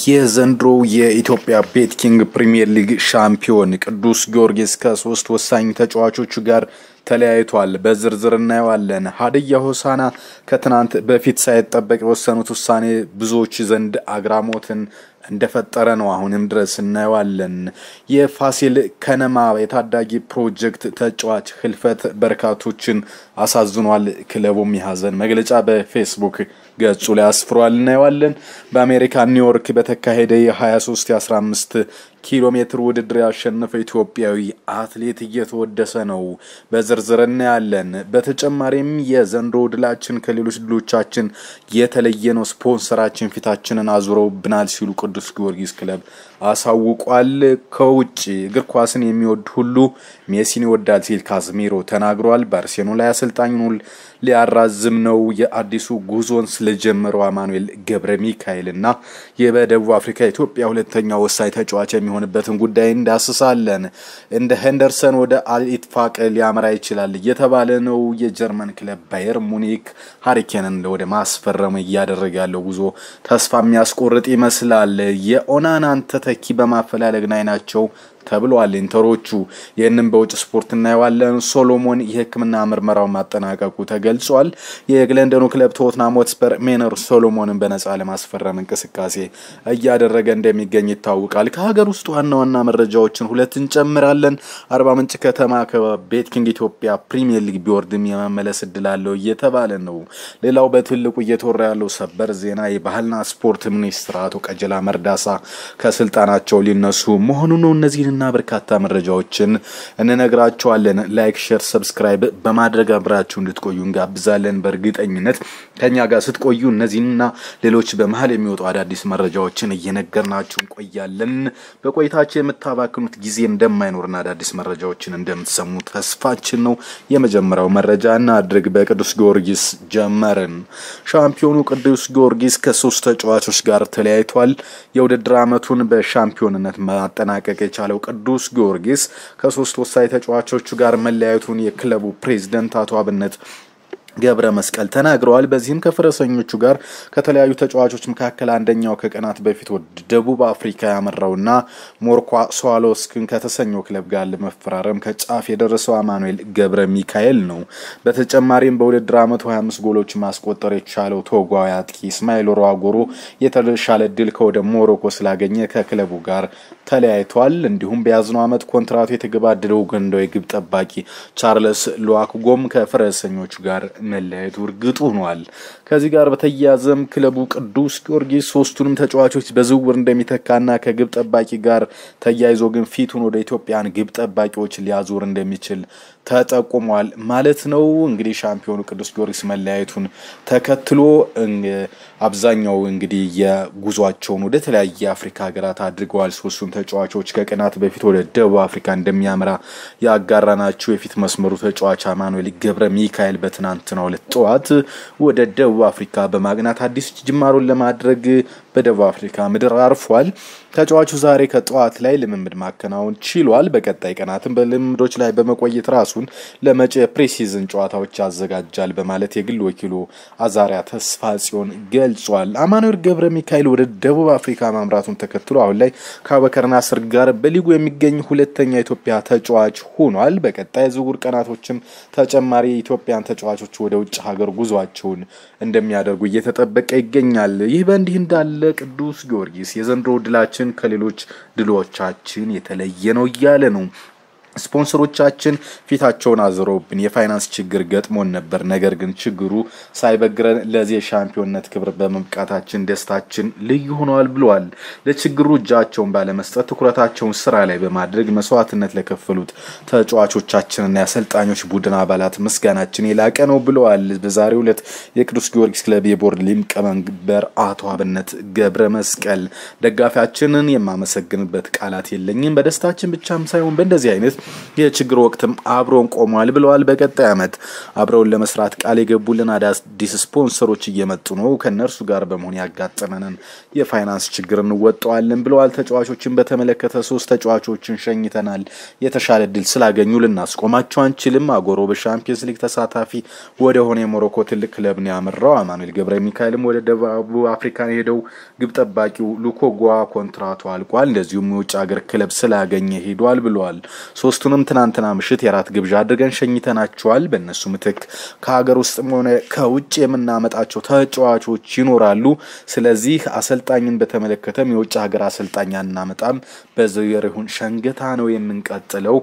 የዘንድሮው የኢትዮጵያ ቤት ኪንግ ፕሪሚየር ሊግ ሻምፒዮን ቅዱስ ጊዮርጊስ ከሶስት ወሳኝ ተጫዋቾቹ ጋር ተለያይቷል። በዝርዝር እናየዋለን። ሀዲያ ሆሳና ከትናንት በፊት ሳይጠበቅ የወሰኑት ውሳኔ ብዙዎች ዘንድ አግራሞትን እንደፈጠረ ነው። አሁንም ድረስ እናየዋለን። የፋሲል ከነማ የታዳጊ ፕሮጀክት ተጫዋች ህልፈት በርካቶችን አሳዝኗል። ክለቡም የሀዘን መግለጫ በፌስቡክ ገጹ ላይ አስፍሯል። እናየዋለን። በአሜሪካ ኒውዮርክ በተካሄደ የ23 የ15 ኪሎ ሜትር ውድድር ያሸነፈው ኢትዮጵያዊ አትሌት እየተወደሰ ነው። በዝርዝር እናያለን። በተጨማሪም የዘንድሮ ድላችን ከሌሎች ድሎቻችን የተለየ ነው፣ ስፖንሰራችን ፊታችንን አዙረውብናል ሲሉ ቅዱስ ጊዮርጊስ ክለብ አሳውቋል። ከውጭ እግር ኳስን የሚወድ ሁሉ ሜሲን ይወዳል ሲል ካዝሚሮ ተናግሯል። ባርሴሎና ላይ አሰልጣኙን ሊያራዝም ነው። የአዲሱ ጉዞን ስለጀመረው አማኑኤል ገብረ ሚካኤል እና በደቡብ አፍሪካ ኢትዮጵያ ሁለተኛ ወሳኝ ተጫዋች የሚሆንበትን ጉዳይ እንዳስሳለን። እንደ ሄንደርሰን ወደ አልኢትፋቅ ሊያመራ ይችላል እየተባለ ነው። የጀርመን ክለብ ባየር ሙኒክ ሀሪኬንን ወደ ማስፈረም እያደረገ ያለው ጉዞ ተስፋ የሚያስቆርጥ ይመስላል። የኦናናን ተተኪ በማፈላለግ ላይ ናቸው ተብሏል። ኢንተሮቹ ይህንም በውጭ ስፖርት እናየዋለን። ሶሎሞን የሕክምና ምርመራውን ማጠናቀቁ ተገልጿል። የለንደኑ ክለብ ቶትናም ሆትስፐር ሜነር ሶሎሞንን በነጻ ለማስፈረም እንቅስቃሴ እያደረገ እንደሚገኝ ይታወቃል። ከሀገር ውስጥ ዋና ዋና መረጃዎችን ሁለት እንጨምራለን። አርባ ምንጭ ከተማ ከቤት ኪንግ ኢትዮጵያ ፕሪሚየር ሊግ ቢወርድም የመመለስ እድል አለው እየተባለ ነው። ሌላው በትልቁ እየተወራ ያለው ሰበር ዜና የባህልና ስፖርት ሚኒስትር አቶ ቀጀላ መርዳሳ ከስልጣናቸው ሊነሱ መሆኑ ነው። እነዚህንና በርካታ መረጃዎችን እንነግራቸዋለን። ላይክ፣ ሼር፣ ሰብስክራይብ በማድረግ አብራችሁ እንድትቆዩ እንጋብዛለን። በእርግጠኝነት ከኛ ጋር ስትቆዩ እነዚህንና ሌሎች በመሀል የሚወጡ አዳዲስ መረጃዎችን እየነገርናችሁ እንቆያለን። በቆይታችሁ የምታባክኑት ጊዜ እንደማይኖርና አዳዲስ መረጃዎችን እንደምትሰሙ ተስፋችን ነው። የመጀመሪያው መረጃ እናድርግ። በቅዱስ ጊዮርጊስ ጀመርን። ሻምፒዮኑ ቅዱስ ጊዮርጊስ ከሶስት ተጫዋቾች ጋር ተለያይቷል። የውድድር ዓመቱን በሻምፒዮንነት ማጠናቀቅ የቻለው ቅዱስ ጊዮርጊስ ከሶስት ወሳኝ ተጫዋቾቹ ጋር መለያየቱን የክለቡ ፕሬዝደንት አቶ አብነት ገብረ መስቀል ተናግረዋል። በዚህም ከፈረሰኞቹ ጋር ከተለያዩ ተጫዋቾች መካከል አንደኛው ከቀናት በፊት ወደ ደቡብ አፍሪካ ያመራውና ሞርኳ ስዋሎስክን ከተሰኘው ክለብ ጋር ለመፈራረም ከጫፍ የደረሰው አማኑኤል ገብረ ሚካኤል ነው። በተጨማሪም በውድድር ዓመቱ 25 ጎሎች ማስቆጠር የቻለው ቶጓዊ አጥቂ እስማኤል ሮዋጎሮ የተሻለ ድል ከወደ ሞሮኮ ስላገኘ ከክለቡ ጋር ተለያይቷል። እንዲሁም በያዝነው ዓመት ኮንትራቱ የተገባደደው ኡጋንዳዊ ግብ ጠባቂ ቻርለስ ሉዋክጎም ከፈረሰኞቹ ጋር መለያየቱ እርግጥ ሆኗል። ከዚህ ጋር በተያያዘም ክለቡ ቅዱስ ጊዮርጊስ ሶስቱንም ተጫዋቾች በዝውውር እንደሚተካና ከግብ ጠባቂ ጋር ተያይዞ ግን ፊቱን ወደ ኢትዮጵያን ግብ ጠባቂዎች ሊያዞር እንደሚችል ተጠቁሟል ማለት ነው። እንግዲህ ሻምፒዮኑ ቅዱስ ጊዮርጊስ መለያየቱን ተከትሎ አብዛኛው እንግዲህ የጉዟቸውን ወደ ተለያየ የአፍሪካ ሀገራት አድርገዋል። ሶስቱም ተጫዋቾች ከቀናት በፊት ወደ ደቡብ አፍሪካ እንደሚያመራ ያጋራናቸው የፊት መስመሩ ተጫዋች አማኑኤል ገብረ ሚካኤል በትናንትናው ዕለት ጠዋት ወደ ደቡብ አፍሪካ በማቅናት አዲስ ጅማሮን ለማድረግ በደቡብ አፍሪካ ምድር አርፏል። ተጫዋቹ ዛሬ ከጠዋት ላይ ልምምድ ማከናወን ችሏል። በቀጣይ ቀናትም በልምምዶች ላይ በመቆየት ራሱን ለመጪ ፕሪሲዝን ጨዋታዎች ያዘጋጃል በማለት የግል ወኪሉ አዛሪያ ተስፋ ጽዮን ገልጿል። አማኑኤል ገብረ ሚካኤል ወደ ደቡብ አፍሪካ ማምራቱን ተከትሎ አሁን ላይ ከአቡበከር ናስር ጋር በሊጉ የሚገኝ ሁለተኛ የኢትዮጵያ ተጫዋች ሆኗል። በቀጣይ ዝውውር ቀናቶችም ተጨማሪ የኢትዮጵያን ተጫዋቾች ወደ ውጭ ሀገር ጉዟቸውን እንደሚያደርጉ እየተጠበቀ ይገኛል። ይህ በእንዲህ እንዳለ ቅዱስ ጊዮርጊስ የዘንድሮ ድላችን ከሌሎች ድሎቻችን የተለየ ነው እያለ ነው። ስፖንሰሮቻችን ፊታቸውን አዝረውብን የፋይናንስ ችግር ገጥሞን ነበር። ነገር ግን ችግሩ ሳይበግረን ለዚህ የሻምፒዮንነት ክብር በመብቃታችን ደስታችን ልዩ ሆነዋል ብለዋል። ለችግሩ እጃቸውን ባለመስጠት ትኩረታቸውን ስራ ላይ በማድረግ መስዋዕትነት ለከፈሉት ተጫዋቾቻችንና የአሰልጣኞች ቡድን አባላት ምስጋናችን የላቀ ነው ብለዋል። በዛሬው ዕለት የቅዱስ ጊዮርጊስ ክለብ የቦርድ ሊቀመንበር አቶ አብነት ገብረ መስቀል ደጋፊያችንን የማመሰግንበት ቃላት የለኝም። በደስታችን ብቻም ሳይሆን በእንደዚህ አይነት የችግር ወቅትም አብሮን ቆሟል ብለዋል። በቀጣይ ዓመት አብረውን ለመስራት ቃል የገቡልን አዳዲስ ስፖንሰሮች እየመጡ ነው። ከእነርሱ ጋር በመሆን ያጋጠመንን የፋይናንስ ችግር እንወጣዋለን ብለዋል። ተጫዋቾችን በተመለከተ ሶስት ተጫዋቾችን ሸኝተናል። የተሻለ እድል ስላገኙ ልናስቆማቸው አንችልም። አጎሮ በሻምፒየንስ ሊግ ተሳታፊ ወደ ሆነ የሞሮኮ ትልቅ ክለብ ነው ያመራው። አማኑኤል ገብረ ሚካኤልም ወደ ደቡብ አፍሪካ ሄደው ግብ ጠባቂው ሉኮጓ ኮንትራቱ አልቋል። እንደዚሁም የውጭ ሀገር ክለብ ስላገኘ ሄዷል ብለዋል። ሶስቱንም ትናንትና ምሽት የራት ግብዣ አድርገን ሸኝተናቸዋል። በእነሱ ምትክ ከሀገር ውስጥም ሆነ ከውጭ የምናመጣቸው ተጫዋቾች ይኖራሉ። ስለዚህ አሰልጣኝን በተመለከተም የውጭ ሀገር አሰልጣኝ አናመጣም፣ በዘሪሁን ሸንገታ ነው የምንቀጥለው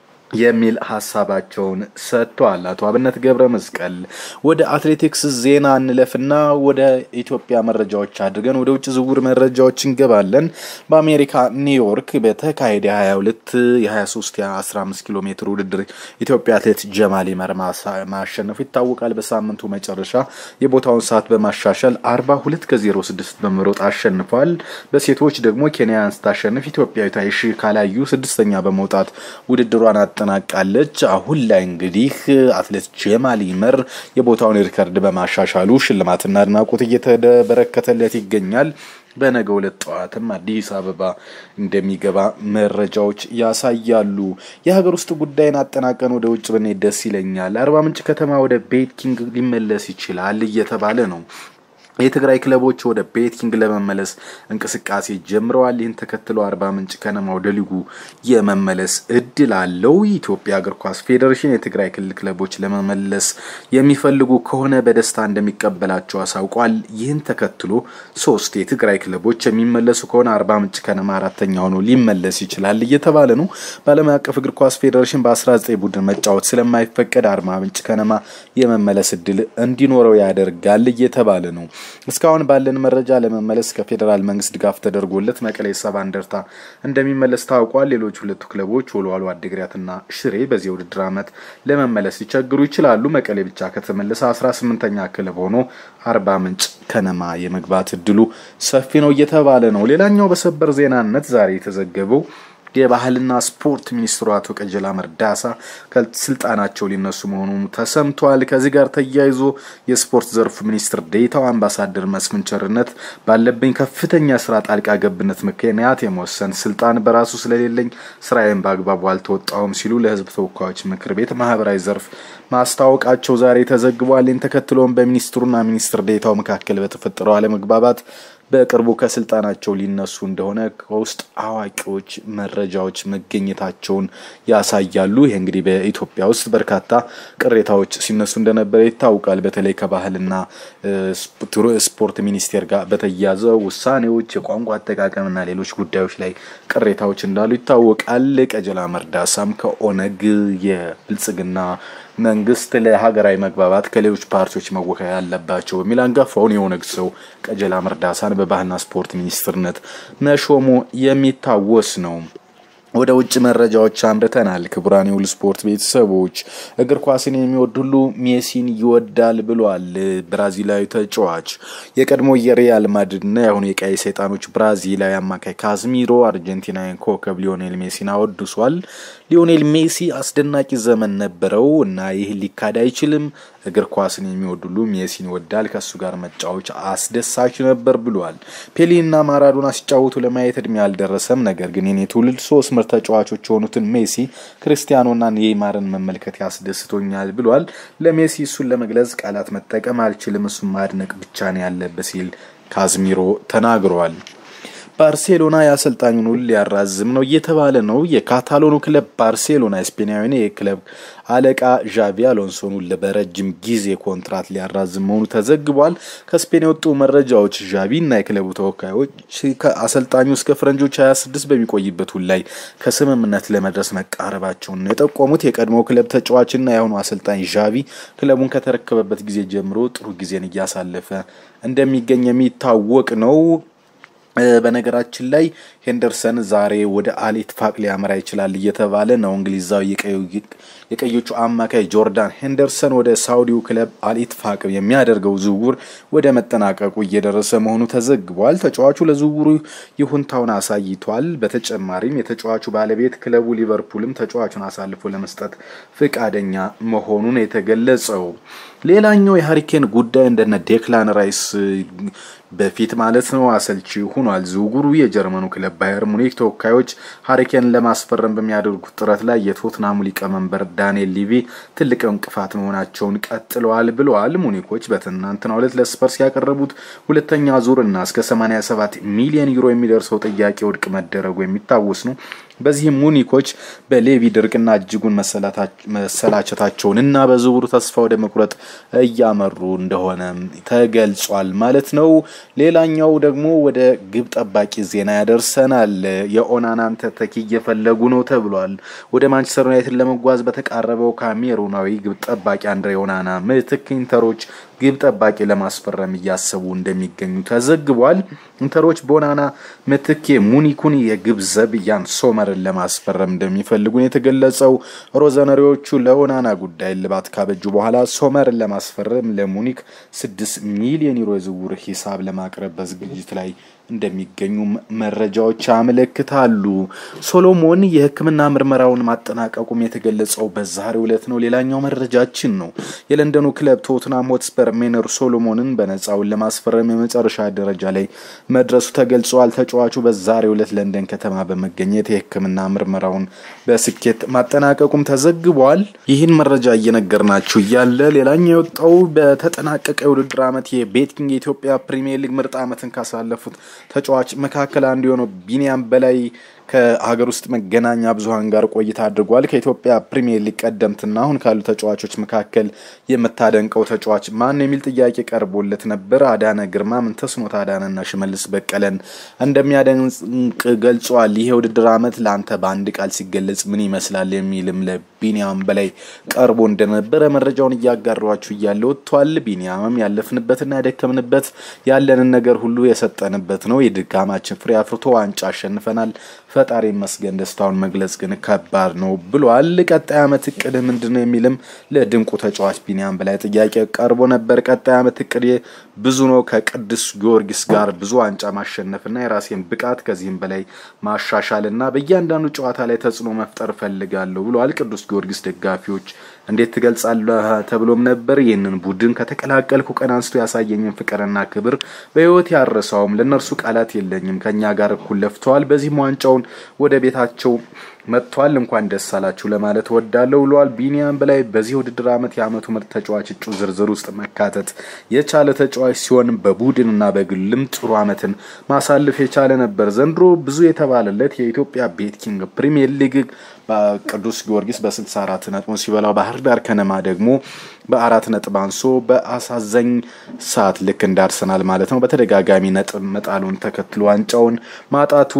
የሚል ሀሳባቸውን ሰጥተዋል። አቶ አብነት ገብረ መስቀል ወደ አትሌቲክስ ዜና እንለፍና ወደ ኢትዮጵያ መረጃዎች አድርገን ወደ ውጭ ዝውውር መረጃዎች እንገባለን። በአሜሪካ ኒውዮርክ በተካሄደ 22 የ23 የ15 ኪሎ ሜትር ውድድር ኢትዮጵያ አትሌት ጀማል ይመር ማሸነፉ ይታወቃል። በሳምንቱ መጨረሻ የቦታውን ሰዓት በማሻሻል 42 ከ06 በመሮጥ አሸንፏል። በሴቶች ደግሞ ኬንያን ስታሸንፍ ኢትዮጵያዊቷ ይሺ ካላዩ ስድስተኛ በመውጣት ውድድሯን አጠናቃለች። አሁን ላይ እንግዲህ አትሌት ጀማል ይመር የቦታውን ሪከርድ በማሻሻሉ ሽልማትና አድናቆት እየተበረከተለት ይገኛል። በነገ ሁለት ጠዋትም አዲስ አበባ እንደሚገባ መረጃዎች ያሳያሉ። የሀገር ውስጥ ጉዳይን አጠናቀን ወደ ውጭ ብንሄድ ደስ ይለኛል። አርባ ምንጭ ከተማ ወደ ቤት ኪንግ ሊመለስ ይችላል እየተባለ ነው። የትግራይ ክለቦች ወደ ቤቲንግ ለመመለስ እንቅስቃሴ ጀምረዋል። ይህን ተከትሎ አርባ ምንጭ ከነማ ወደ ሊጉ የመመለስ እድል አለው። የኢትዮጵያ እግር ኳስ ፌዴሬሽን የትግራይ ክልል ክለቦች ለመመለስ የሚፈልጉ ከሆነ በደስታ እንደሚቀበላቸው አሳውቋል። ይህን ተከትሎ ሶስት የትግራይ ክለቦች የሚመለሱ ከሆነ አርባ ምንጭ ከነማ አራተኛ ሆኖ ሊመለስ ይችላል እየተባለ ነው። በዓለም አቀፍ እግር ኳስ ፌዴሬሽን በ19 ቡድን መጫወት ስለማይፈቀድ አርባ ምንጭ ከነማ የመመለስ እድል እንዲኖረው ያደርጋል እየተባለ ነው። እስካሁን ባለን መረጃ ለመመለስ ከፌዴራል መንግስት ድጋፍ ተደርጎለት መቀሌ ሰባ እንደርታ እንደሚመለስ ታውቋል። ሌሎች ሁለቱ ክለቦች ወልዋሎ አዲግራትና ሽሬ በዚህ ውድድር ዓመት ለመመለስ ሊቸግሩ ይችላሉ። መቀሌ ብቻ ከተመለሰ አስራ ስምንተኛ ክለብ ሆኖ አርባ ምንጭ ከነማ የመግባት እድሉ ሰፊ ነው እየተባለ ነው። ሌላኛው በሰበር ዜናነት ዛሬ የተዘገበው የባህልና ስፖርት ሚኒስትሩ አቶ ቀጀላ መርዳሳ ከስልጣናቸው ሊነሱ መሆኑ ተሰምቷል። ከዚህ ጋር ተያይዞ የስፖርት ዘርፉ ሚኒስትር ዴኤታው አምባሳደር መስፍን ቸርነት ባለብኝ ከፍተኛ ስራ ጣልቃ ገብነት ምክንያት የመወሰን ስልጣን በራሱ ስለሌለኝ ስራዬን በአግባቡ አልተወጣውም ሲሉ ለሕዝብ ተወካዮች ምክር ቤት ማህበራዊ ዘርፍ ማስታወቃቸው ዛሬ ተዘግቧል። ይህን ተከትሎም በሚኒስትሩና ሚኒስትር ዴኤታው መካከል በተፈጠረው አለመግባባት በቅርቡ ከስልጣናቸው ሊነሱ እንደሆነ ከውስጥ አዋቂዎች መረጃዎች መገኘታቸውን ያሳያሉ። ይህ እንግዲህ በኢትዮጵያ ውስጥ በርካታ ቅሬታዎች ሲነሱ እንደነበረ ይታወቃል። በተለይ ከባህልና ስፖርት ሚኒስቴር ጋር በተያያዘ ውሳኔዎች፣ የቋንቋ አጠቃቀምና ሌሎች ጉዳዮች ላይ ቅሬታዎች እንዳሉ ይታወቃል። ቀጀላ መርዳሳም ከኦነግ የብልጽግና መንግስት ለሀገራዊ መግባባት ከሌሎች ፓርቲዎች መወከል ያለባቸው በሚል አንጋፋውን የኦነግ ሰው ቀጀላ መርዳሳን በባህልና ስፖርት ሚኒስትርነት መሾሙ የሚታወስ ነው። ወደ ውጭ መረጃዎች አምርተናል። ክቡራን የሁሉ ስፖርት ቤተሰቦች እግር ኳስን የሚወድ ሁሉ ሜሲን ይወዳል ብሏል ብራዚላዊ ተጫዋች። የቀድሞ የሪያል ማድሪድና የአሁኑ የቀይ ሰይጣኖች ብራዚላዊ አማካይ ካዝሚሮ አርጀንቲናዊ ኮከብ ሊዮኔል ሜሲን አወድሷል። ሊዮኔል ሜሲ አስደናቂ ዘመን ነበረው እና ይህ ሊካድ አይችልም። እግር ኳስን የሚወድ ሁሉ ሜሲን ይወዳል። ከእሱ ጋር መጫወች አስደሳች ነበር ብሏል። ፔሌና ማራዶና ሲጫወቱ ለማየት እድሜ አልደረሰም። ነገር ግን የኔ ትውልድ ሶስት ምርጥ ተጫዋቾች የሆኑትን ሜሲ፣ ክርስቲያኖና ኔይማርን መመልከት ያስደስቶኛል ብሏል። ለሜሲ እሱን ለመግለጽ ቃላት መጠቀም አልችልም፣ እሱን ማድነቅ ብቻ ነው ያለበት ሲል ካዝሚሮ ተናግረዋል። ባርሴሎና የአሰልጣኙን ውል ሊያራዝም ነው እየተባለ ነው። የካታሎኑ ክለብ ባርሴሎና ስፔናዊን የክለብ አለቃ ዣቪ አሎንሶን ውል በረጅም ጊዜ ኮንትራት ሊያራዝም መሆኑ ተዘግቧል። ከስፔን የወጡ መረጃዎች ዣቪ እና የክለቡ ተወካዮች ከአሰልጣኙ እስከ ፈረንጆች 26 በሚቆይበት ውል ላይ ከስምምነት ለመድረስ መቃረባቸውን ነው የጠቆሙት። የቀድሞ ክለብ ተጫዋችና የአሁኑ አሰልጣኝ ዣቪ ክለቡን ከተረከበበት ጊዜ ጀምሮ ጥሩ ጊዜን እያሳለፈ እንደሚገኝ የሚታወቅ ነው። በነገራችን ላይ ሄንደርሰን ዛሬ ወደ አል ኢትፋቅ ሊያመራ ይችላል እየተባለ ነው። እንግሊዛዊ የቀዮቹ አማካይ ጆርዳን ሄንደርሰን ወደ ሳውዲው ክለብ አል ኢትፋቅ የሚያደርገው ዝውውር ወደ መጠናቀቁ እየደረሰ መሆኑ ተዘግቧል። ተጫዋቹ ለዝውውሩ ይሁንታውን አሳይቷል። በተጨማሪም የተጫዋቹ ባለቤት ክለቡ ሊቨርፑልም ተጫዋቹን አሳልፎ ለመስጠት ፈቃደኛ መሆኑን የተገለጸው። ሌላኛው የሀሪኬን ጉዳይ እንደነ ዴክላን ራይስ በፊት ማለት ነው አሰልቺ ሆኗል። ዝውውሩ የጀርመኑ ክለብ ባየር ሙኒክ ተወካዮች ሀሪኬን ለማስፈረም በሚያደርጉት ጥረት ላይ የቶትናሙ ሊቀመንበር ዳንኤል ሊቪ ትልቅ እንቅፋት መሆናቸውን ቀጥለዋል ብለዋል። ሙኒኮች በትናንትናው ዕለት ለስፐርስ ያቀረቡት ሁለተኛ ዙር እና እስከ 87 ሚሊዮን ዩሮ የሚደርሰው ጥያቄ ውድቅ መደረጉ የሚታወስ ነው። በዚህም ሙኒኮች በሌቪ ድርቅና እጅጉን መሰላቸታቸውን እና በዝውውሩ ተስፋ ወደ መቁረጥ እያመሩ እንደሆነ ተገልጿል ማለት ነው። ሌላኛው ደግሞ ወደ ግብ ጠባቂ ዜና ያደርሰናል። የኦናናን ተተኪ እየፈለጉ ነው ተብሏል። ወደ ማንቸስተር ዩናይትድ ለመጓዝ በተቃረበው ካሜሩናዊ ግብ ጠባቂ አንድሬ ኦናና ምትክ ኢንተሮች ግብ ጠባቂ ለማስፈረም እያሰቡ እንደሚገኙ ተዘግቧል። ኢንተሮች በኦናና ምትክ ሙኒኩን የግብ ዘብ ያን ሶመርን ለማስፈረም እንደሚፈልጉ የተገለጸው ሮዘነሪዎቹ ለኦናና ጉዳይ እልባት ካበጁ በኋላ ሶመርን ለማስፈረም ለሙኒክ ስድስት ሚሊዮን ዩሮ የዝውውር ሂሳብ ለማቅረብ በዝግጅት ላይ እንደሚገኙ መረጃዎች ያመለክታሉ። ሶሎሞን የሕክምና ምርመራውን ማጠናቀቁም የተገለጸው በዛሬው ዕለት ነው። ሌላኛው መረጃችን ነው። የለንደኑ ክለብ ቶትናም ሆትስፐር ሜነር ሶሎሞንን በነፃውን ለማስፈረም የመጨረሻ ደረጃ ላይ መድረሱ ተገልጿል። ተጫዋቹ በዛሬው ዕለት ለንደን ከተማ በመገኘት የሕክምና ምርመራውን በስኬት ማጠናቀቁም ተዘግቧል። ይህን መረጃ እየነገርናችሁ እያለ ሌላኛው የወጣው በተጠናቀቀ የውድድር ዓመት የቤቲንግ የኢትዮጵያ ፕሪሚየር ሊግ ምርጥ ዓመትን ካሳለፉት ተጫዋች መካከል አንዱ የሆነው ቢኒያም በላይ ከሀገር ውስጥ መገናኛ ብዙኃን ጋር ቆይታ አድርጓል። ከኢትዮጵያ ፕሪሚየር ሊግ ቀደምትና አሁን ካሉ ተጫዋቾች መካከል የምታደንቀው ተጫዋች ማን የሚል ጥያቄ ቀርቦለት ነበር። አዳነ ግርማ፣ ምንተስኖት አዳነና ሽመልስ በቀለን እንደሚያደንቅ ገልጿል። ይህ የውድድር ዓመት ለአንተ በአንድ ቃል ሲገለጽ ምን ይመስላል የሚልም ለቢኒያም በላይ ቀርቦ እንደነበረ መረጃውን እያጋሯችሁ እያለ ወጥቷል። ቢኒያምም ያለፍንበትና ያደከምንበት ያለንን ነገር ሁሉ የሰጠንበት ነው። የድካማችን ፍሬ አፍርቶ ዋንጫ አሸንፈናል። ፈጣሪ መስገን ደስታውን መግለጽ ግን ከባድ ነው ብሏል። ቀጣይ ዓመት እቅድ ምንድን ነው የሚልም ለድንቁ ተጫዋች ቢኒያም በላይ ጥያቄ ቀርቦ ነበር። ቀጣይ ዓመት እቅድ ብዙ ነው። ከቅዱስ ጊዮርጊስ ጋር ብዙ ዋንጫ ማሸነፍና የራሴን ብቃት ከዚህም በላይ ማሻሻልና በእያንዳንዱ ጨዋታ ላይ ተጽዕኖ መፍጠር እፈልጋለሁ ብለዋል። ቅዱስ ጊዮርጊስ ደጋፊዎች እንዴት ትገልጻለህ ተብሎም ነበር። ይህንን ቡድን ከተቀላቀልኩ ቀን አንስቶ ያሳየኝን ፍቅርና ክብር በሕይወት ያረሳውም። ለእነርሱ ቃላት የለኝም። ከእኛ ጋር እኩል ለፍተዋል። በዚህም ዋንጫውን ወደ ቤታቸው መጥቷል። እንኳን ደስ አላችሁ ለማለት ወዳለሁ ብለዋል። ቢኒያም በላይ በዚህ ውድድር ዓመት የዓመቱ ምርጥ ተጫዋች እጩ ዝርዝር ውስጥ መካተት የቻለ ተጫዋች ሲሆን በቡድንና በግልም ጥሩ ዓመትን ማሳለፍ የቻለ ነበር። ዘንድሮ ብዙ የተባለለት የኢትዮጵያ ቤት ኪንግ ፕሪሚየር ሊግ ቅዱስ ጊዮርጊስ በ64 ነጥቡ ሲበላው ባህር ዳር ከነማ ደግሞ በአራት ነጥብ አንሶ በአሳዛኝ ሰዓት ልክ እንደ አርሰናል ማለት ነው በተደጋጋሚ ነጥብ መጣሉን ተከትሎ ዋንጫውን ማጣቱ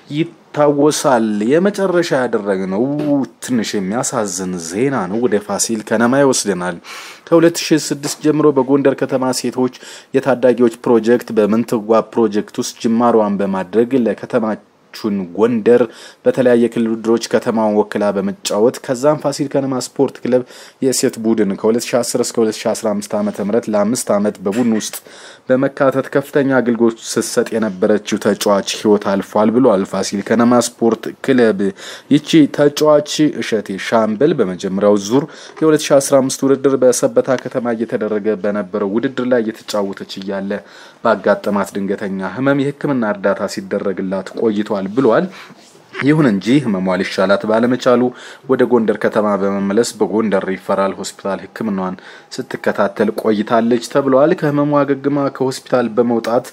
ይታወሳል። የመጨረሻ ያደረግነው ትንሽ የሚያሳዝን ዜና ነው። ወደ ፋሲል ከነማ ይወስደናል። ከ2006 ጀምሮ በጎንደር ከተማ ሴቶች የታዳጊዎች ፕሮጀክት በምንትዋ ፕሮጀክት ውስጥ ጅማሯን በማድረግ ለከተማ ቹን ጎንደር በተለያየ ክልል ውድድሮች ከተማውን ወክላ በመጫወት ከዛም ፋሲል ከነማ ስፖርት ክለብ የሴት ቡድን ከ2010 እስከ 2015 ዓ ም ለአምስት ዓመት በቡድን ውስጥ በመካተት ከፍተኛ አገልግሎት ስትሰጥ የነበረችው ተጫዋች ህይወት አልፏል ብሏል ፋሲል ከነማ ስፖርት ክለብ። ይቺ ተጫዋች እሸቴ ሻምበል በመጀመሪያው ዙር የ2015 ውድድር በሰበታ ከተማ እየተደረገ በነበረው ውድድር ላይ እየተጫወተች እያለ ባጋጠማት ድንገተኛ ህመም የሕክምና እርዳታ ሲደረግላት ቆይቷል ብሏል። ይሁን እንጂ ህመሟ ሊሻላት ባለመቻሉ ወደ ጎንደር ከተማ በመመለስ በጎንደር ሪፈራል ሆስፒታል ሕክምናዋን ስትከታተል ቆይታለች ተብለዋል። ከህመሟ አገግማ ከሆስፒታል በመውጣት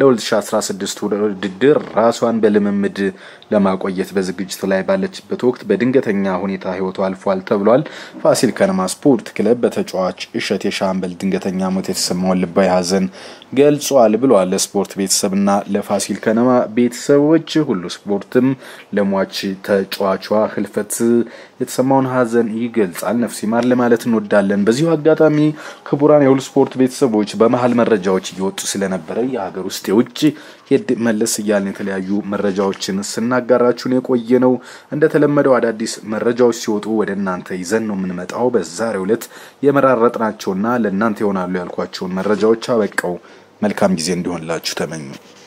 ለ2016 ውድድር ራሷን በልምምድ ለማቆየት በዝግጅት ላይ ባለችበት ወቅት በድንገተኛ ሁኔታ ህይወቱ አልፏል ተብሏል። ፋሲል ከነማ ስፖርት ክለብ በተጫዋች እሸቴ ሻምበል ድንገተኛ ሞት የተሰማውን ልባዊ ሐዘን ገልጿል ብሏል። ለስፖርት ቤተሰብና ለፋሲል ከነማ ቤተሰቦች ሁሉ ስፖርትም ለሟች ተጫዋቿ ህልፈት የተሰማውን ሀዘን ይገልጻል። ነፍስ ይማር ለማለት እንወዳለን። በዚሁ አጋጣሚ ክቡራን የሁሉ ስፖርት ቤተሰቦች በመሀል መረጃዎች እየወጡ ስለነበረ የሀገር ውስጥ የውጭ ሄድ መለስ እያልን የተለያዩ መረጃዎችን ስናጋራችሁን የቆየ ነው። እንደተለመደው አዳዲስ መረጃዎች ሲወጡ ወደ እናንተ ይዘን ነው የምንመጣው። በዛሬው ዕለት የመራረጥናቸውና ለእናንተ ይሆናሉ ያልኳቸውን መረጃዎች አበቃው። መልካም ጊዜ እንዲሆንላችሁ ተመኙ።